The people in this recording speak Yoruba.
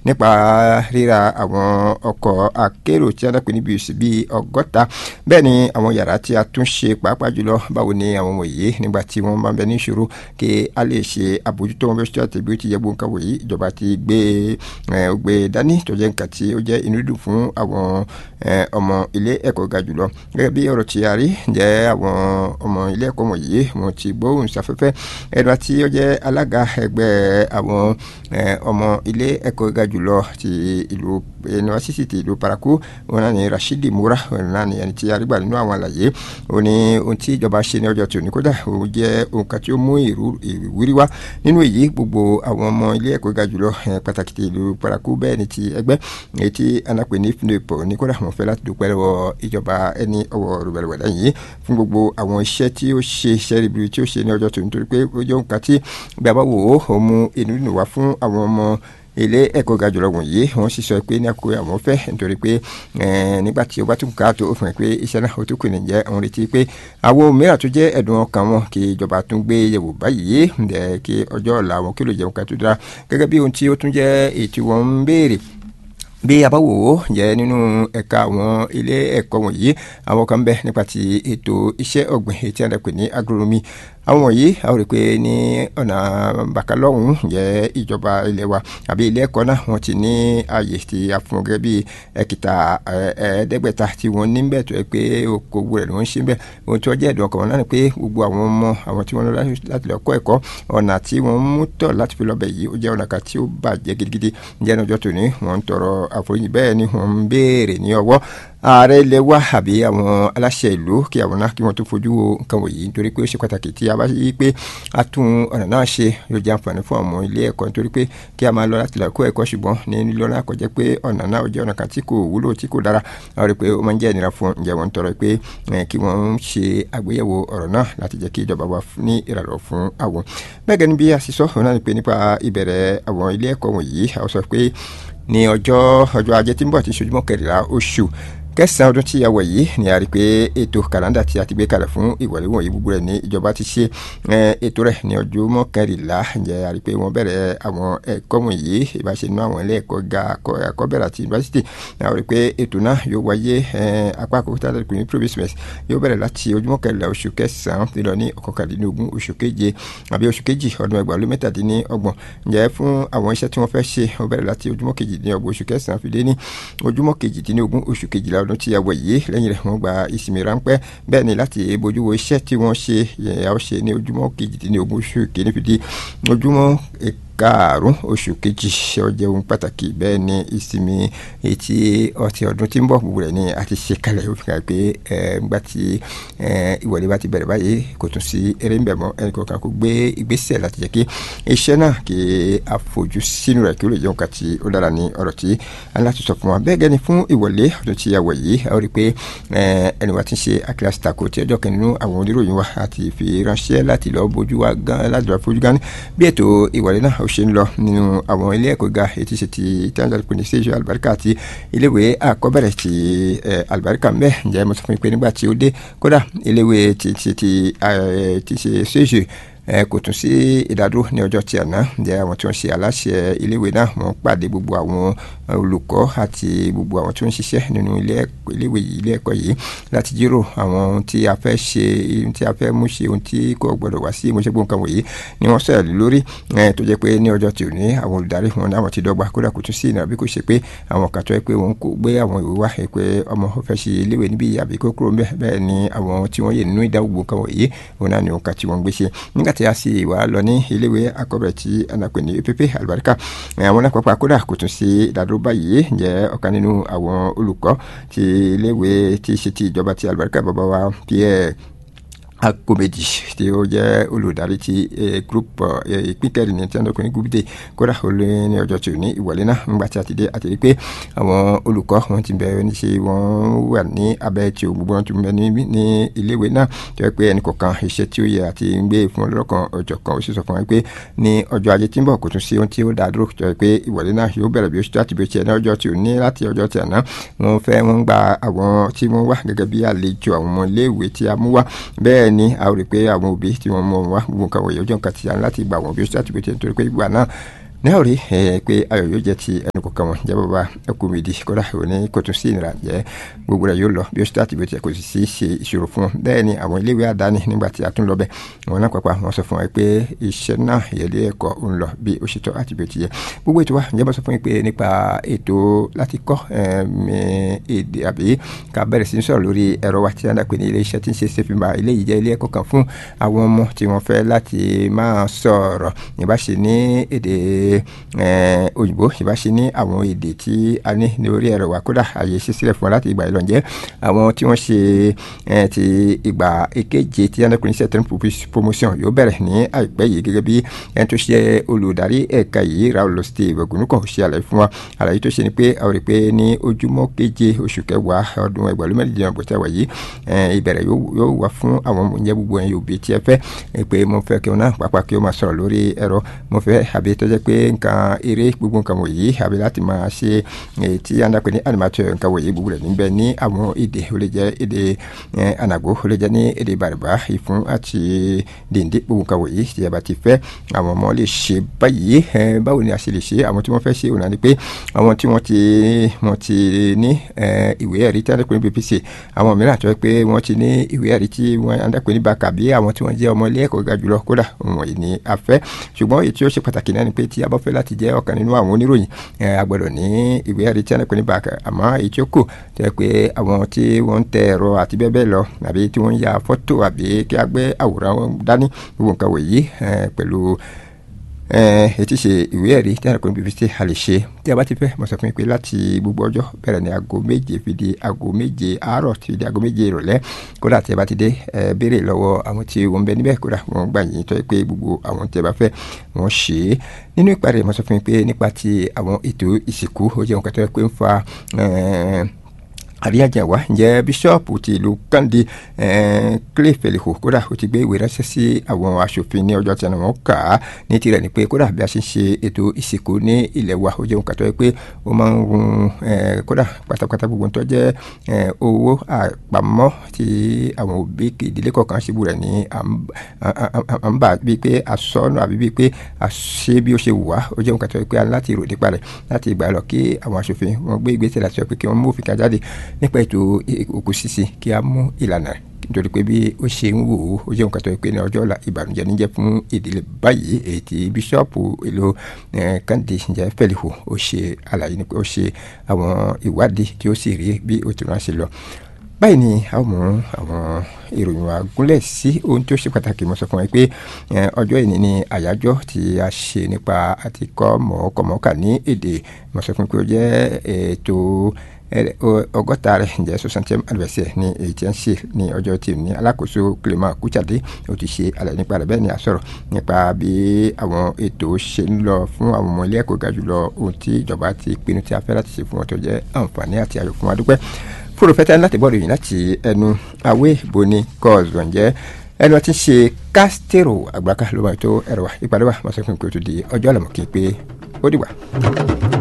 nípa ríra àwọn ọkọ̀ akérò tí a dápẹ́ níbi ìsìn bíi ọgọ́ta bẹ́ẹ̀ ni àwọn yàrá tí a tún ṣe pàápàá jùlọ báwo ni àwọn wọ̀nyí nígbà tí wọ́n máa ń bẹ ní ìṣòro kí a lè ṣe àbójútó wọn bí ó ṣe àti bí ó ti yẹ gbóǹkà wọ̀nyí ìjọba ti gbé gbé dání tó jẹ́ nǹkan tí ó jẹ́ inú dùn fún àwọn ọmọ ilé ẹ̀kọ́ ga jùlọ gẹ́gẹ́ bí ọ̀rọ̀ tí a rí jẹ́ àwọn ọmọ ilé ẹ̀kọ́ wọ̀nyí wọ́n ti gbóhùn sáfẹ́fẹ́ ẹ̀dá tí ó jẹ́ alága ẹgbẹ́ àwọn ọmọ ilé ẹ̀kọ́ ga jùlọ ti ìlú yunifásitì ti ìlú paraku wọn náà ní Rashidi Mura wọn náà ní ẹni tí a rí gbà nínú àwọn àlàyé ó ní ohun tí ìjọba ṣe ní ọjọ́ tòní kódà ó jẹ́ ohun kan tí ó mú ìwúrí wá nínú èyí gbogbo àwọn ọmọ ilé ẹ̀kọ́ ga jùlọ pàtàkì ti ìlú paraku bẹ́ẹ̀ ni ti ẹgbẹ́ èyí tí anapè ní fúnipọ̀ ní kódà wọn fẹ́ láti dúpẹ́ lọ́wọ́ ìjọba ẹni ọwọ́ rògbòdìwẹ̀dà yìí fún gbogbo àwọn iṣẹ́ tí ó ṣe iṣẹ́ ribiri tí ó ṣe ní ọjọ́ tòní torí pé ó jẹ́ ohun kan tí bí a bá wò ó ó mú inú nù wá fún àwọn ọmọ ilé ẹ̀kọ́ ga jùlọ wọ̀nyí wọ́n sì sọ pé ní àkókò àwọn fẹ́ nítorí pé nígbà tí o bá tún ká tó o fún ẹ pé iṣẹ́ náà o tún kù nìjẹ́ òun retí pé àwọn mìíràn tó jẹ́ ẹ̀dùn ọkàn wọn kí ìjọba tún gbé yẹ̀wò báyìí ǹdẹ̀ kí ọjọ́ ọ̀la wọn kí ló jẹun ká tó dára gẹ́gẹ́ bí ohun tí ó tún jẹ́ ètò wọn ń béèrè bí a bá wò ó jẹ́ nínú ẹ̀ka àwọn ilé ẹ̀kọ́ wọ̀nyí àwọn kan bẹ nípa ti ètò iṣẹ́ ọ̀gbìn ètí àdàpè ní agronomy àwọn wọ̀nyí a ó rí i pé ní ọ̀nà bàkálọ́hún jẹ́ ìjọba ilé wa àbí ilé ẹ̀kọ́ náà wọ́n ti ní ààyè tí a fún wọn gẹ́gẹ́ bí ẹ̀kìtà ẹ̀ẹ́dẹ́gbẹ̀ta tí wọ́n ní bẹ́ẹ̀ tó yẹ pé okòwò rẹ̀ ló ń ṣe bẹ́ẹ̀ ohun tí wọ́n jẹ́ ẹ̀dùn ọkàn wọn náà ni pé gbogbo àwọn ọmọ àwọn tí wọ́n lọ láti lọ kọ́ ẹ̀kọ́ ọ̀nà tí wọ́n mú tọ̀ láti fi lọ́bẹ̀ yìí ó jẹ́ ọ̀nà kan tí ó bàjẹ́ gidigidi jẹ́ ní ọjọ́ tòní wọ́n ń tọrọ àforíjì bẹ́ẹ̀ ni wọ́n ń béèrè ní ọwọ́ ààrẹ ilẹ̀ wa àbí àwọn aláṣẹ ìlú kí àwọn náà kí wọ́n tó fojú wo nǹkan wọ̀nyí nítorí pé ó ṣe pàtàkì tí a bá yí pé a tún ọ̀nà náà ṣe yóò jẹ́ àǹfààní fún àwọn ilé ẹ̀kọ́ nítorí pé kí a máa lọ láti lọ kó ẹ̀kọ́ ṣùgbọ́n ní lílọ náà kọjá pé ọ̀nà náà jẹ́ ọ̀nà kan tí kò wúlò tí kò dára a rí i pé ó máa ń jẹ́ ìnira fún ǹjẹ́ wọ́n ń tọrọ pé kí wọ́n ṣe àgbéyẹ̀wò ọ̀rọ̀ náà láti jẹ́ kí ìjọba wa ní ìrànlọ́ fún àwọn. bẹ́ẹ̀ gẹ́ni bí a sì sọ òun náà ni pé nípa ìbẹ̀rẹ̀ àwọn ilé ẹ̀kọ́ wọ̀nyí a sọ pé ní ọjọ́ ọjọ́ ajé tí ń bọ̀ tí ṣojúmọ́ kẹrìnlá oṣù kẹsàn-án ọdún tí a wọ̀ yìí ni a rí i pé ètò kàlándà tí a ti gbé kalẹ̀ fún ìwọlé wọ̀nyí gbogbo rẹ̀ ní ìjọba ti ṣe ètò rẹ̀ ní ọjọ́ mọ́kànlélá ǹjẹ́ a rí i pé wọ́n bẹ̀rẹ̀ àwọn ẹ̀kọ́ wọ̀nyí ìbáṣe nínú àwọn ilé ẹ̀kọ́ ga àkọ́bẹ̀rẹ̀ àti yunifásitì a rí i pé ètò náà yóò wáyé apá àkókò tí a lè pè ní provincial yóò bẹ̀rẹ̀ láti ọjọ́ mọ́kànlélá oṣù kẹsàn-án ti lọ ní ọ̀kọ̀kàndínlógún oṣù keje àbí oṣù kejì ọdún ẹgbàá lé mẹ́tàdínlọ́gbọ̀n ǹjẹ́ fún àwọn iṣẹ́ tí wọ́n fẹ́ ṣe ó bẹ̀rẹ̀ láti ojúmọ́ kejìdínlọ́gbọ̀n oṣù kẹsàn-án fi dé ní ojúmọ́ kejìdínlógún oṣù kejìlá ọdún tí a wọ̀ yìí lẹ́yìn rẹ̀ wọ́n gba ìsinmi ráńpẹ́ bẹ́ẹ̀ ni láti bójú wo iṣẹ́ tí wọ́n ṣe yẹn a ó ṣe ní ojúmọ́ kejìdínlógún oṣù kìíní fi di ojúmọ́ karùn oṣù kejì ọjọ́ ohun pàtàkì bẹ́ẹ̀ ni ìsinmi etí ọtí ọdún tí ń bọ̀ gbogbo rẹ̀ ni a ti ṣe kalẹ̀ ó fi hàn pé ńgbà tí ìwọlé bá ti bẹ̀rẹ̀ báyìí kò tún sí eré ń bẹ̀ mọ́ ẹnì kọ̀ọ̀kan kó gbé ìgbésẹ̀ láti jẹ́ kí iṣẹ́ náà kí a fojú sínú rẹ̀ kí ó lè jẹ́ nǹkan tí ó dára ní ọ̀rọ̀ tí a ní láti sọ fún wa bẹ́ẹ̀ gẹ́ni fún ìwọlé ọdún tí a wọ̀ yìí a ó rí i pé ẹni wa ti ń ṣe akíláàsì tako tí ọjọ́ kan nínú àwọn oníròyìn wa àti fi ránṣẹ́ láti lọ bójú wa gan láti lọ fojú gan bí ètò ìwọlé náà ó ṣe ń lọ nínú àwọn ilé ẹ̀kọ́ ga etí ṣe ti tanzania pé ní sèche alibarika àti iléèwé àkọ́bẹ̀rẹ̀ ti alibarika mbẹ́ ǹjẹ́ mo sọ fún mi pé nígbà tí ó dé kódà iléèwé ti ti ti ti ṣe sèche ẹ kò tún sí ìdádúró ní ọjọ́ tí àná ǹjẹ́ àwọn tí wọ́n ṣe aláṣẹ iléèwé náà wọ́n pàdé gbogbo àwọn olùkọ́ àti gbogbo àwọn tí wọ́n ń ṣiṣẹ́ nínú iléèwé yìí ilé ẹ̀kọ́ yìí láti jírò àwọn ohun tí a fẹ́ ṣe ohun tí a fẹ́ mú ṣe ohun tí kò gbọdọ̀ wá sí ìmúṣẹ gbogbo nǹkan wọ̀nyí ni wọ́n sọ̀rọ̀ lórí tó jẹ́ pé ní ọjọ́ tí ò ní àwọn olùdarí wọn náà wọ́n ti dọ́gba kódà kò tún sí ìnira bí kò ṣe pé àwọn kan tó yẹ pé wọ́n kò gbé àwọn ìwé wá pé ọmọ fẹ́ ṣe iléèwé níbí àbí kó kúrò bẹ́ẹ̀ ni àwọn tí wọ́n yè nínú ìdáwó gbogbo nǹkan wọ̀nyí òun náà ni òun kan tí wọ́n gbé ṣe nígbà tí a sì wà lọ ní iléèwé akọ́bẹ̀rẹ̀ tí anapè ní epp alibarika àwọn náà pápá kódà kò tún sí ìdádúró báyìí jẹ́ ọ̀kan nínú àwọn olùkọ́ ti iléèwé tí ṣe ti ìjọba ti alibarika bàbá wa pierre akomeji tí ó jẹ́ olùdarí ti group ìpín kẹrin ní tíwọ́n dọ́kùnrin group day kódà ó lé ní ọjọ́ tí ò ní ìwọlé náà nígbà tí a ti dé àti rí pé àwọn olùkọ́ wọn ti bẹ̀rẹ̀ ní ṣe wọ́n wà ní abẹ́ tí o gbogbo wọn ti bẹ ní iléèwé náà tó yẹ pé ẹnì kọ̀ọ̀kan iṣẹ́ tí ó yẹ àti ń gbé fún ọlọ́kan ọjọ́ kan ó sì sọ fún wọn pé ní ọjọ́ ajé tí ń bọ̀ kò tún sí ohun tí ó dá dúró tó yẹ pé ìwọlé náà yóò bẹ̀rẹ̀ bí ó ṣe láti bí ó ṣe ní ọjọ́ tí ò ní láti ọjọ́ tí àná wọn fẹ́ wọn gba àwọn tí wọ́n wá gẹ́gẹ́ bí àlejò àwọn ọmọ iléèwé tí a mú wá bẹ́ẹ̀ ni a rí pé àwọn òbí tí wọ́n mọ̀ wá gbogbo nǹkan wọ̀nyí ọjọ́ nǹkan ti yàn láti gbà wọ́n bí ó ṣe láti gbé tiẹ̀ nítorí pé ìgbà náà náà rí pé ayọ̀ yóò jẹ́ ti ẹnu kọ̀ọ̀kan wọn jẹ́ bàbá ẹkú mi di kódà òní kò tún sí ìnira jẹ́ gbogbo rẹ̀ yóò lọ bí ó ṣe láti bí ó ti kò sì sí ṣe ìṣòro fún wọn bẹ́ẹ̀ ni àwọn iléèwé àdáni nígbà tí a tún lọ bẹ̀ wọn náà pàpà wọn sọ fún wa pé iṣẹ́ náà ìyẹlé ẹ̀kọ́ ń lọ bí ó ṣe tọ́ àti bí ó ti yẹ gbogbo ètò wa ǹjẹ́ bá sọ fún yín pé nípa ètò láti kọ́ èdè àbí ká bẹ̀rẹ̀ sí sọ̀rọ̀ lórí ẹ̀rọ wa tí a dà pé ní ilé iṣẹ́ tí ń ṣe ṣèfìmà ilé yìí jẹ́ ilé ẹ̀kọ́ kan fún àwọn ọmọ tí wọ́n fẹ́ láti máa sọ̀rọ̀ ìbáṣe ní èdè òyìnbó ìbáṣe ní àwọn èdè tí a ní ní orí ẹ̀rọ wa kódà àyè ṣe sílẹ̀ fún wa láti ìgbà ìlọ́njẹ́ àwọn tí wọ́n ṣe ti ìgbà èkeje tí a dà pé ní sẹ́tẹ̀rì promotion yóò bẹ̀rẹ̀ ní àìpẹ́ yìí gẹ́gẹ́ bí ẹni tó ṣe olùdarí ẹ̀ka yìí Raul Steve Ogunukọ ṣe àlàyé fún wa àlàyé tó ṣe ni pé àwọn rí pé ní ojúmọ́ keje oṣù kẹwàá ọdún ẹgbẹ̀rún mẹ́rìndínlọ́gbọ̀n bó ṣe wà yìí ìbẹ̀rẹ̀ yóò wà fún àwọn oúnjẹ gbogbo ẹ̀yin òbí tí ẹ fẹ́ pé mo fẹ́ kí wọn náà pàápàá kí ó máa sọ̀rọ̀ lórí ẹ̀rọ mo fẹ́ àbí tó jẹ́ pé nǹkan eré gbogbo nǹkan wọ̀nyí àbí láti máa ṣe tí a ń dàpẹ́ ní animateur nǹkan wọ̀nyí gbogbo rẹ̀ níbẹ̀ ní àwọn èdè ó lè jẹ́ èdè ànàgó ó lè jẹ́ ní èdè bàrìbà ìfún àti dèndé gbogbo nǹkan wọ̀nyí tí a bá ti fẹ́ àwọn ọmọ lè ṣe báyìí báwo ni a ṣe lè ṣe àwọn tí wọ́n fẹ́ ṣe òun náà ni pé àwọn tí wọ́n ti wọ́n ti ní ìwé ẹ̀rí tí a dàpẹ́ ní BPC àwọn mìíràn tó yẹ pé wọ́n ti ní ìwé ẹ̀rí tí wọ́n a dàpẹ́ ní bàkà bí àwọn tí wọ́n jẹ́ ọmọ ilé ẹ̀kọ́ ga jùlọ kódà wọ̀nyí ni a fẹ́ ṣùgbọ́n èyí tí ó ṣe pàtàkì náà ni pé tí a bá fẹ́ láti jẹ́ ọ̀kan nínú àwọn oníròyìn a gbọ́dọ̀ ní ìwé ẹ̀rí tí a dàpẹ́ ní bàkà àmọ́ èyí tí ó kù tó yẹ pé àwọn tí wọ́n ń tẹ ẹ̀rọ àti bẹ́ẹ̀ bẹ́ẹ̀ lọ àbí tí wọ́n ń ya fọ́tò àbí kí a gbé àwòrán dání gbogbo nǹkan wọ̀nyí pẹ̀lú etí ṣe ìwé ẹ̀rí tí a kò ní bíbí tí a lè ṣe tí a bá ti fẹ́ mo sọ fún yín pé láti gbogbo ọjọ́ bẹ̀rẹ̀ ní aago méje fi di aago méje àárọ̀ fi di aago méje ìrọ̀lẹ́ kódà tí a bá ti dé ẹ béèrè lọ́wọ́ àwọn tí wọ́n ń bẹ níbẹ̀ kódà wọ́n gbà yín tó yẹ pé gbogbo àwọn tí a bá fẹ́ wọ́n ṣe é nínú ìparí mo sọ fún yín pé nípa ti àwọn ètò ìsìnkú ó jẹ́ nǹkan tó yẹ pé ń fa àríyànjẹ̀wá ǹjẹ́ bíṣọ́ọ̀pù ti ìlú kàndé clay feliho kódà ó ti gbé ìwé ránṣẹ́ sí àwọn aṣòfin ní ọjọ́ tí wọ́n kà á ní tirẹ̀ ni pé kódà bí a ṣe ń ṣe ètò ìsìnkú ní ilẹ̀ wa ó jẹ́ nǹkan tó yẹ pé ó máa ń run kódà pátápátá gbogbo tó jẹ́ owó àpamọ́ tí àwọn òbí ìdílé kọ̀ọ̀kan ṣubú rẹ̀ ní à ń bà bíi pé àsọnù àbí bíi pé àṣe bí ó ṣe wù wá ó jẹ́ nǹkan tó yẹ pé a láti rò nípa rẹ̀ láti ìgbà lọ kí àwọn aṣòfin wọn gbé ìgbésẹ̀ láti sọ pé kí wọ́n mú òfin kan jáde nípa ètò òkú sísìn kí a mú ìlànà nítorí pé bí ó ṣe ń wò ó ó jẹ́ nǹkan tó yẹ pé ní ọjọ́ ọ̀la ìbànújẹ́ níjẹ́ fún ìdílé báyìí èyí tí bíṣọ́ọ̀pù èlò kàǹdé ǹjẹ́ fẹ́lihù ó ṣe àlàyé nípa ó ṣe àwọn ìwádìí tí ó sì rí bí ó ti ránṣẹ́ lọ báyìí ni a ó mú àwọn ìròyìn wa gúnlẹ̀ sí ohun tí ó ṣe pàtàkì mo sọ fún wa pé ọjọ́ ìní ni àyájọ́ tí a ṣe nípa àti kọ́ mọ̀ọ́kọ̀mọ́kà ní èdè mo sọ fún pé ó jẹ́ ètò ọgọ́ta rẹ̀ ǹjẹ́ soixantième anniversaire ni èyí tí ń ṣe ní ọjọ́ tí ní alákòóso Clement Kuchade ó ti ṣe àlàyé nípa rẹ̀ bẹ́ẹ̀ ni a sọ̀rọ̀ nípa bí àwọn ètò ṣe ń lọ fún àwọn ọmọ ilé ẹ̀kọ́ ga jùlọ ohun tí ìjọba ti pinnu tí a fẹ́ láti ṣe fún wọn tó jẹ́ àǹfààní àti ayọ̀ fún wa dúpẹ́ fúrufẹ́tẹ́ láti bọ́ọ̀lù yìí láti ẹnu awé boni kọ́ọ̀zù ǹjẹ́ ẹnu ọtí ṣe kásítérò àgbàkà ló máa tó ẹ̀rọ wa ìpàdé wa máa sọ fún mi pé ó ti di ọjọ́ àlàmọ́ kí n pé ó dìgbà.